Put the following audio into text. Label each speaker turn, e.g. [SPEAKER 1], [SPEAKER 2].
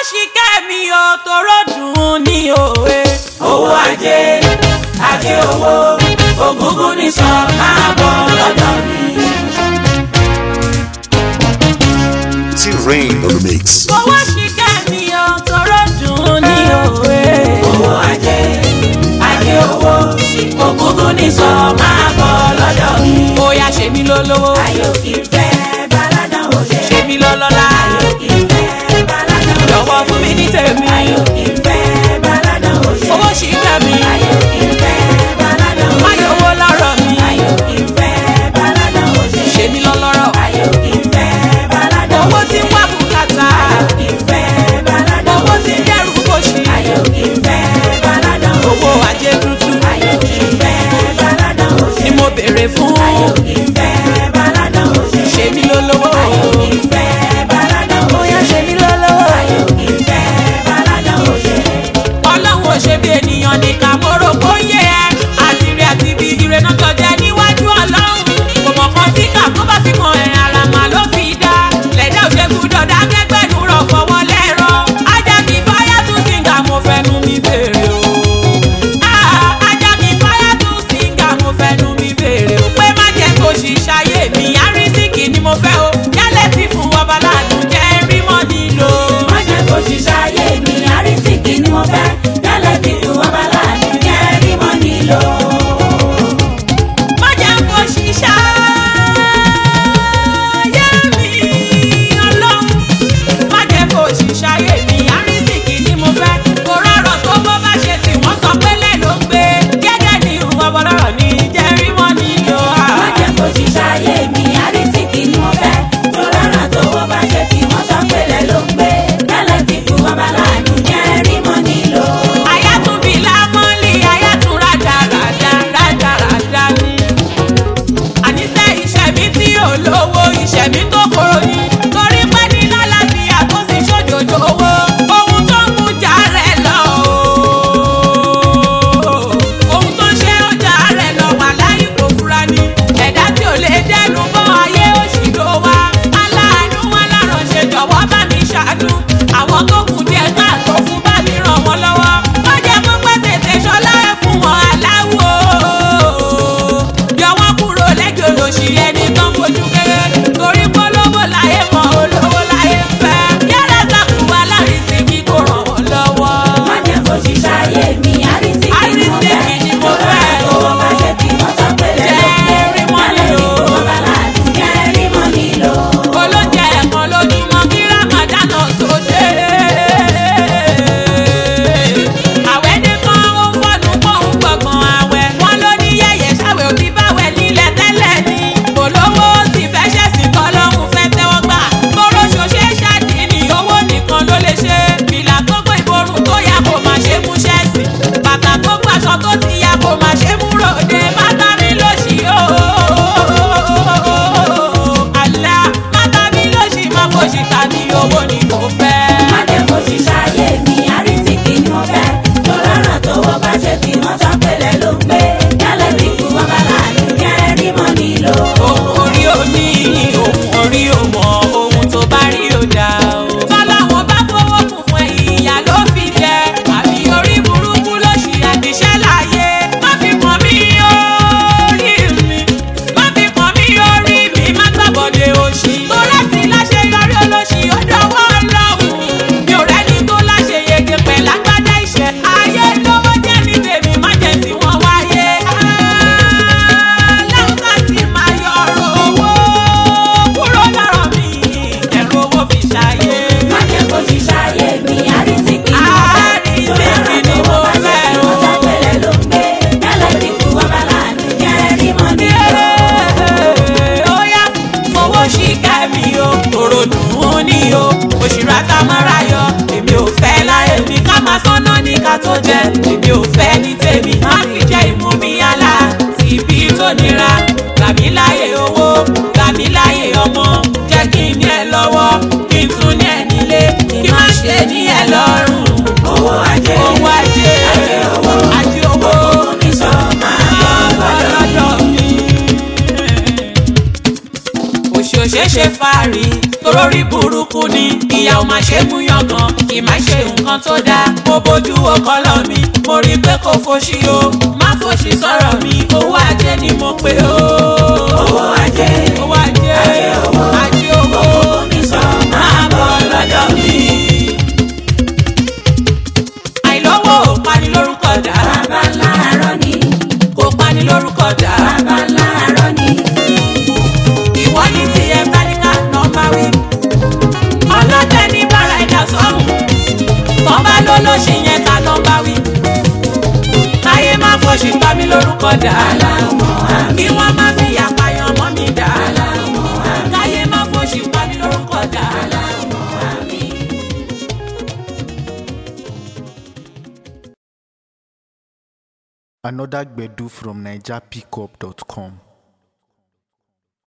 [SPEAKER 1] ṣìkẹ́ mi ò tóró dùn ní òwe.
[SPEAKER 2] owó ajé ajé owó ògúngún ní sọ máa bọ̀ lọ́dọ̀ mi.
[SPEAKER 3] T-Rain on the mix.
[SPEAKER 1] owó ṣìkẹ́ mi ò tóró dùn ní òwe.
[SPEAKER 2] owó ajé ajé owó ògúngún ní sọ máa bọ̀ lọ́dọ̀ mi.
[SPEAKER 1] ó yá ṣe mí lólówó
[SPEAKER 2] ayò kì í fẹ́ baládàn òde.
[SPEAKER 1] ṣe mí lọ́lọ́lá
[SPEAKER 2] ayò kì í fẹ́ baládàn òde.
[SPEAKER 1] jọ̀wọ́ fún mi ní tèmi.
[SPEAKER 2] ayò kì í fẹ́ baládàn òde.
[SPEAKER 1] owó ṣìkẹ́ mi
[SPEAKER 2] ayò kì í fẹ́ baládàn òde.
[SPEAKER 1] máyọ̀ owó lọ́rọ̀ mi
[SPEAKER 2] ayò kì í fẹ́ baládàn òde.
[SPEAKER 1] ṣe mí lọ́lọ́rọ̀.
[SPEAKER 2] ayò kì í fẹ́ baládàn
[SPEAKER 1] owó
[SPEAKER 2] òde.
[SPEAKER 1] tí ń wá bùkátà
[SPEAKER 2] ayò kì í fẹ́ baládàn
[SPEAKER 1] owó
[SPEAKER 2] òde.
[SPEAKER 1] tí ń dẹ́rù kòṣì
[SPEAKER 2] ayò kì í fẹ́ baládàn òde.
[SPEAKER 1] owó ajé tuntun
[SPEAKER 2] ayò kì í fẹ́ baládàn òde.
[SPEAKER 1] ni mo béèrè fún.
[SPEAKER 2] ayò kì í fẹ́ baládàn òde.
[SPEAKER 1] ṣe mí lólówó.
[SPEAKER 2] ayò kì í fẹ́ baládàn òde.
[SPEAKER 1] Bóyá ṣe mí lólówó.
[SPEAKER 2] ayò kì í fẹ́ baládàn òde.
[SPEAKER 1] ọlọ́run ò ṣe bí ènìyàn nìkan mo rò kó yé ẹ àti rí àti bí ire náà jọjẹ níwájú ọlọ́run kò mọ̀ kan tí kà tó bá fi kan ẹ̀ ara mà ló fi dá lẹ́dá ò ṣe gbúdọ̀ dá kẹ́gbẹ́nu rọ̀ fọwọ́ lẹ́rọ ajá mi fáyà tún síngà mo fẹnu mi béèrè o Ah, ajá mi fáyà tún síngà mo fẹnu mi béèrè o pé má jẹ́ kó ṣìṣàyè mi àrísìkì ni mo fẹ́ o yálẹ̀ tí fún ọba ládùn jẹ́ rí mọ́ nílò.
[SPEAKER 2] má jẹ́ kó ṣiṣẹ́ ayé mi àrísìkí ni mo fẹ́ yálẹ̀ tí fún ọba láàánú jẹ́ rí mọ́ nílò.
[SPEAKER 1] má jẹ́ kó ṣiṣẹ́ ayé mi ọlọ́run má jẹ́ kó ṣiṣẹ́ ayé mi àrísìkì ni mo fẹ́ kó rọrọ̀ tó bó bá ṣe tí wọ́n sọ pé lẹ́ ló ń gbé gẹ́gẹ́ ní ìwọ bọ́lọ́rọ̀ ní jẹ́rí mọ́ nílò
[SPEAKER 2] má jẹ́ kó ṣiṣẹ́ ayé mi àrísìkí ni mo fẹ́ tó rárá tó wọ́n bá ṣe tí wọ́n sọ pé lẹ́ ló ń gbé yálẹ̀ tí fún ọba láàánú jẹ́ rí mọ́ nílò.
[SPEAKER 1] ayátúnbí lámọ́lì ayátún rádaràdá rádaràdá ni àníṣe ìṣẹ̀mí tí ò lówó ìṣẹ̀mí tó kóró ni torí pé ní lálàáfíà tó sì ṣòjòjò owó ohun tó ń mú jà rẹ̀ lọ o ohun tó ń ṣe ó jà rẹ̀ lọ wà láyé kò fura ni ẹ̀dá tí ò lè dẹnu bọ́ ayé òṣì ló wá aláàánú wọn láránṣẹ́ jọ̀wọ́ bá mi ṣàánú àwọn tó kù díẹ̀ káàtó fún bá mi ràn wọ́n lọ́wọ́ má jẹ́ kó pẹ́ tètè ṣọlá ẹ̀ fún wọn aláwo yọ wọ́n kúrò lẹ́jọ́ lòṣì ẹni tán fojú kéré torí polówó láyé mọ́ olówó láyé fẹ́ yàrá sàkúwà lárísí kí kò ràn wọ́n lọ́wọ́.
[SPEAKER 2] má jẹ́ kó ṣiṣẹ́ ayé mi àrísìkí ni mo fẹ́
[SPEAKER 1] Àrísìkí ni mo
[SPEAKER 2] tó rárá
[SPEAKER 1] fẹ́.
[SPEAKER 2] tó wọ́n bá ṣe tí wọ́n sọ pé lẹ́ ló ń gbé
[SPEAKER 1] Jẹ́ rí mọ́
[SPEAKER 2] yálẹ̀ tí
[SPEAKER 1] nílò.
[SPEAKER 2] fún ọba láàánú jẹ́ rí mọ́ nílò.
[SPEAKER 1] olóúnjẹ ẹ̀kan lójúmọ́ kí ramadan tó dé. àwẹ̀ dé kan ó fọ́nù pọ̀hún gbọ̀ngàn àwẹ̀ wọn ló ní yẹ̀yẹ̀ ṣàwẹ̀ òbí báwẹ̀ nílẹ̀ tẹ́lẹ̀ ni. olówó sì fẹ́ ṣẹ̀sìn kọ́ lọ́hùn fẹ́ tẹ́wọ́ gbà. tóró ṣoṣẹ́ ṣáàdì ní owó nìkan ló lè ṣe. fìlà tó gbé ìborùn tó yà kó máa ṣe mú ṣẹ́ẹ̀sì. bàtà tó gbàṣọ tó ti yà kó máa ṣe mú ròde. bàtà mi ló ṣì ó àlá mátà mi ló ṣì máa fòṣì tàbí owó ni kò fẹ́.
[SPEAKER 2] má jẹ́ kó ṣiṣẹ́ ayé mi àrísìkí ni mo fẹ́ tó rárá tó wọ́n bá ṣe tí wọ́n sọ pé lẹ́ ló ń gbé yálẹ̀ tí fún ọba láàánú jẹ́ rí mọ́ nílò.
[SPEAKER 1] ohun orí omi ohun orí òmò ohun tó bá rí ó dá o. tọ́láwọn bá fowó kún fún ẹ̀yìn ìyá ló fi jẹ àbí orí burúkú ló ṣì àdìṣẹ́ láàyè má fi kàn mí orí mi má fi kàn mí orí mi má gbàbọ̀dé òṣì. tó láti láṣeyọrí olóṣì ó dọwọ́ ọlọ́run mi ò rẹ́ni tó láṣeyege pẹ̀lú agbádá ìṣẹ́ ayé lówó jẹ́ ní tèmi má jẹ́ tí wọ́n wáyé. aláwọ̀ ká sì máa yọ ọ̀rọ̀ owó kúrò lọ́rọ̀ mi ẹ̀rọ owó fi ṣàyé.
[SPEAKER 2] má jẹ́ kó ṣiṣẹ́ ayé mi àrísìkí ni mo fẹ́ tó rárá tó wọ́n bá ṣe tí wọ́n sọ pé lẹ́ ló ń gbé yálẹ̀ tí fún ọba láàánú jẹ́ rí mọ́ nílò.
[SPEAKER 1] Óyá fowó ṣìkà mi o, tòrò dùn ún ní o, òṣìrà tá a máa ra yọ. Èmi ò fẹ́ láyé mi ká máa sọ́nà ní ká tó jẹ. Èmi ò fẹ́ ní tèmi, má fi jẹ́ ìmú mi yálà. Tìbí tó nira, gbà mí láyé owó, gbà mí láyé ọmọ. Jẹ́ kí n ní ẹ lọ́wọ́, kí n tún ní ẹ nílé, kí má ṣe ní ẹ lọ́rùn.
[SPEAKER 2] owó ajé
[SPEAKER 1] Owó ajé,
[SPEAKER 2] ajé owó
[SPEAKER 1] ajé owó.
[SPEAKER 2] ògùn mi sọ máa bọ̀ lọ́dọ̀ mi.
[SPEAKER 1] òṣèṣe fàárì tó torórí burúkú ni ìyá ò máa ṣe mú yangàn kì máa ṣe nǹkan tó dáa mo bójú ọkọlọ mi mo rí i pé kò fòṣì o má fòṣì sọ̀rọ̀ mi owó ajé ni mo pè o.
[SPEAKER 2] owó ajé
[SPEAKER 1] owó ajé
[SPEAKER 2] ajé owó
[SPEAKER 1] ajé owó
[SPEAKER 2] owó mi sọ máa bọ̀ lọ́dọ̀ mi.
[SPEAKER 1] àìlówó ò pani lórúkọ dá
[SPEAKER 2] bàbá láàárọ̀ ni
[SPEAKER 1] kò pani lórúkọ dá
[SPEAKER 2] bàbá láàárọ̀ ni
[SPEAKER 1] ìwọ ní tiẹ̀ báníkà nọ́mbà wí. ọlọ́tẹ ní bára ẹ̀dá sọ́hùn tọ́ bá ló ló ṣe yẹn ká nọ́mbà wí. káyé má fòṣì pa mí lórúkọ dá
[SPEAKER 2] aláwọ̀ àmì
[SPEAKER 1] kí wọ́n má fi àpàyàn mọ́ mi dá káyé má fòṣì pa mí lórúkọ dá.
[SPEAKER 2] aláwọ̀ àmì.
[SPEAKER 3] Another Gbedu from NigerPickup.com.